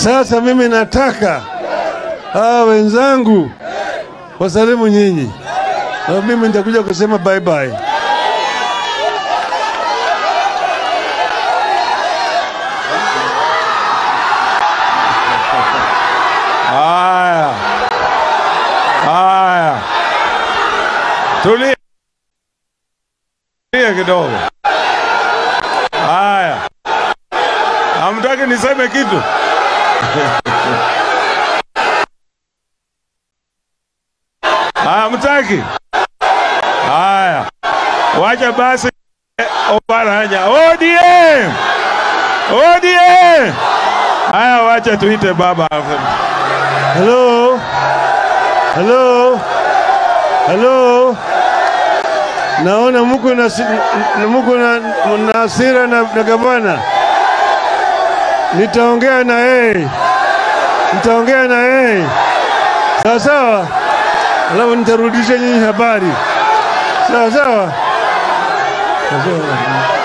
Sasa mimi nataka hawa wenzangu wasalimu nyinyi, na mimi nitakuja kusema bye bye. Haya, haya, tulia tulia kidogo. Haya, hamtaki niseme kitu? Haya, hamtaki? Haya, wacha basi. Oparanya, ODM, ODM. Haya, wacha tuite baba. Hello, hello, hello. Naona muko na si- n- muko na, na hasira na, na gavana. Nitaongea na yeye, nitaongea na yeye sawa sawa, alafu nitarudisha nyinyi habari sawa sawa. Sawa sawa.